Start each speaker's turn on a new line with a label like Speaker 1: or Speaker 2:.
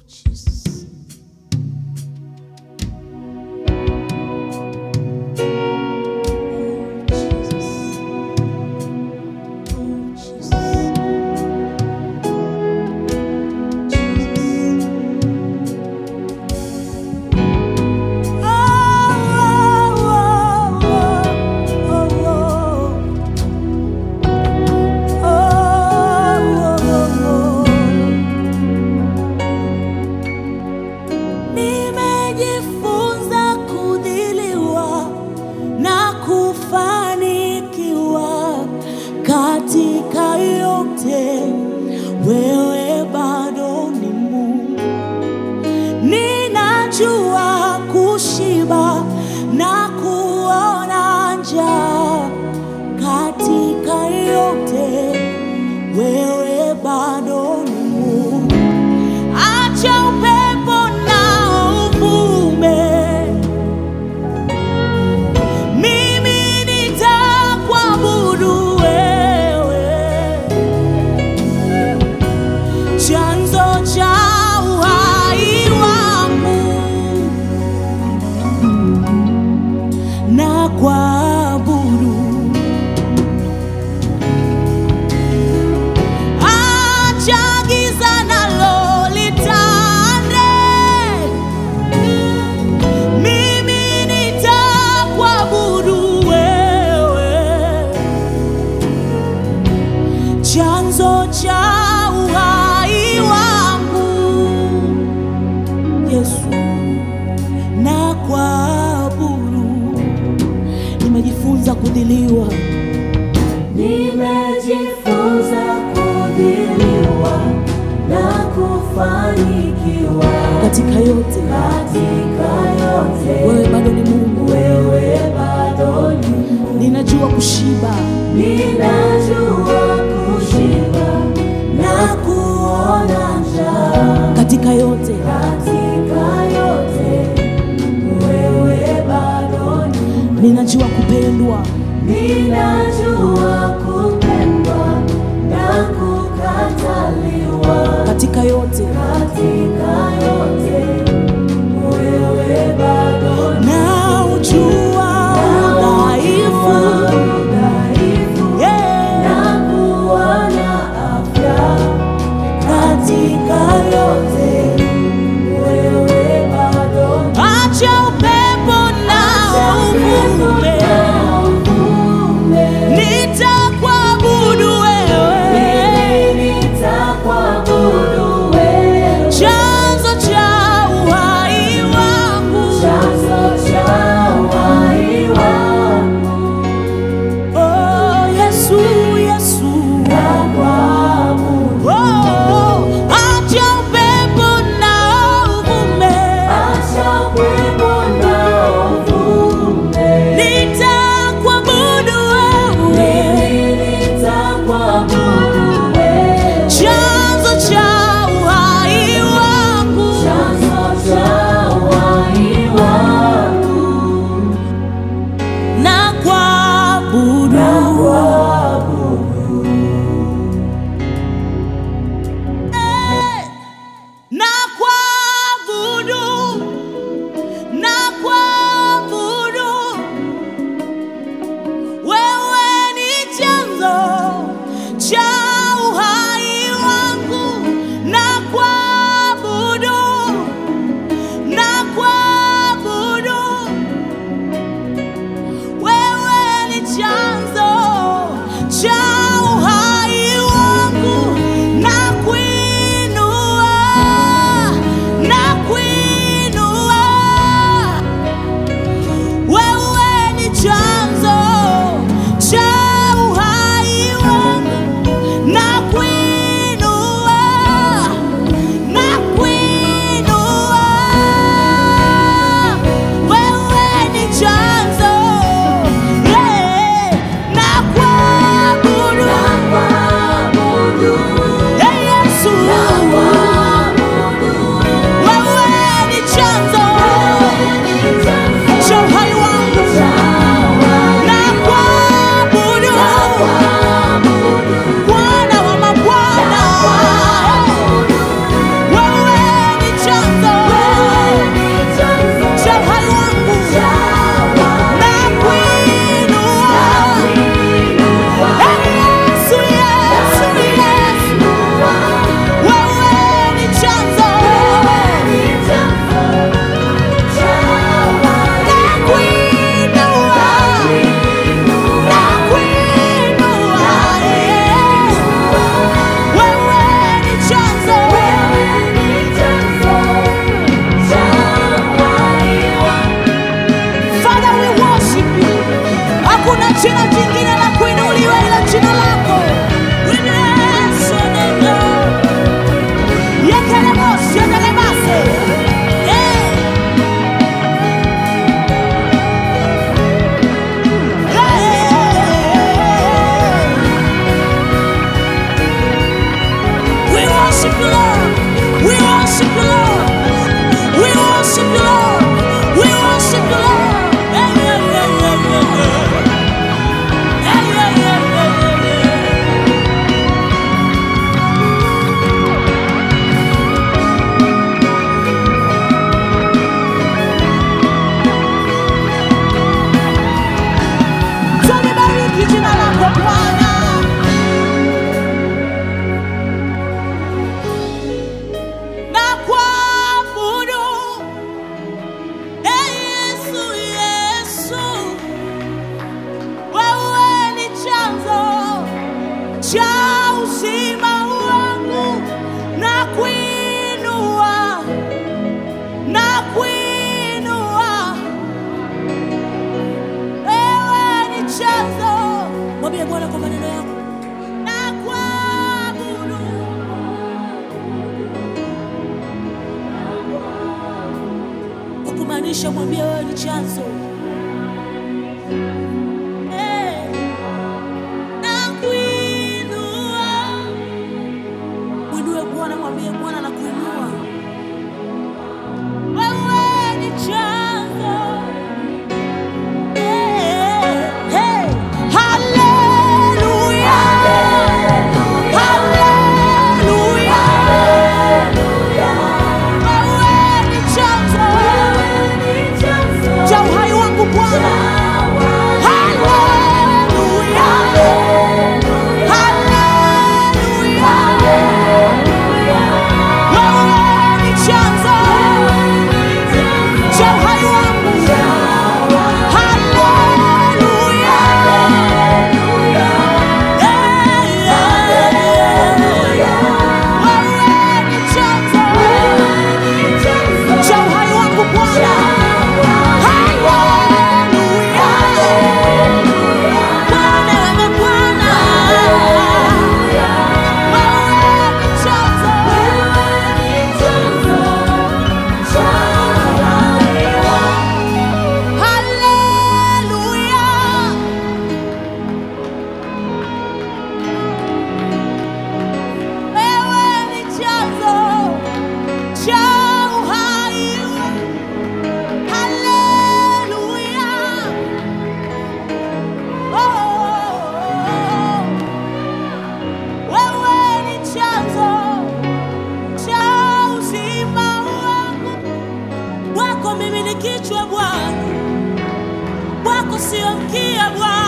Speaker 1: Jesus. Oh, Jesus. Oh, Jesus. Jesus. Nimejifunza kudhiliwa na kufanikiwa katika yote, wewe bado ni Mungu. Ninajua kushiba na kuona njaa katika yote, wewe bado ni Mungu. Acha upepo na uvume, mimi nitakuabudu wewe chanzo cha uhai wangu na kuabudu. Acha giza nalo litande, mimi nitakuabudu wewe chanzo cha uhai wangu Yesu, na kuabudu. Nimejifunza kudhiliwa
Speaker 2: Nimejifunza kudhiliwa na kufanikiwa
Speaker 1: katika yote,
Speaker 2: katika yote.
Speaker 1: wewe bado ni Mungu.
Speaker 2: Wewe bado ni Mungu.
Speaker 1: Ninajua kushiba
Speaker 2: Ninajua kushiba na kuona njaa
Speaker 1: katika yote,
Speaker 2: katika yote. Wewe bado ni Mungu.
Speaker 1: ninajua kupendwa
Speaker 2: Ninajua kupendwa na kukataliwa
Speaker 1: katika yote,
Speaker 2: katika yote. Wewe bado ni
Speaker 1: na ujua udhaifu
Speaker 2: udhaifu
Speaker 1: yeah.
Speaker 2: na kuona afya katika yote. Wewe bado ni
Speaker 1: Acha upepo na uvume,
Speaker 2: uvume.
Speaker 1: nitakuabudu wewe
Speaker 2: Mimi nitakuabudu
Speaker 1: Inamisha, mwambie wewe ni chanzo. Eh, nakuinua. Mwinue Bwana, mwambie Bwana nakuinua. Wewe ni chanzo. Eh, eh, haleluya. Haleluya. Wewe ni chanzo cha uhai wangu Bwana. Haleluya. Haleluya. Wewe ni chanzo cha uhai wangu. Haleluya. Eh, eh. Wewe ni chanzo cha uhai wangu Bwana. Haleluya. Bwana, wewe Bwana. Wewe ni chanzo. Haleluya. Wewe ni chanzo cha uhai. Haleluya. Oh, wewe ni chanzo cha uzima wangu. Wako mimi ni kichwa Bwana, wako sio mkia Bwana.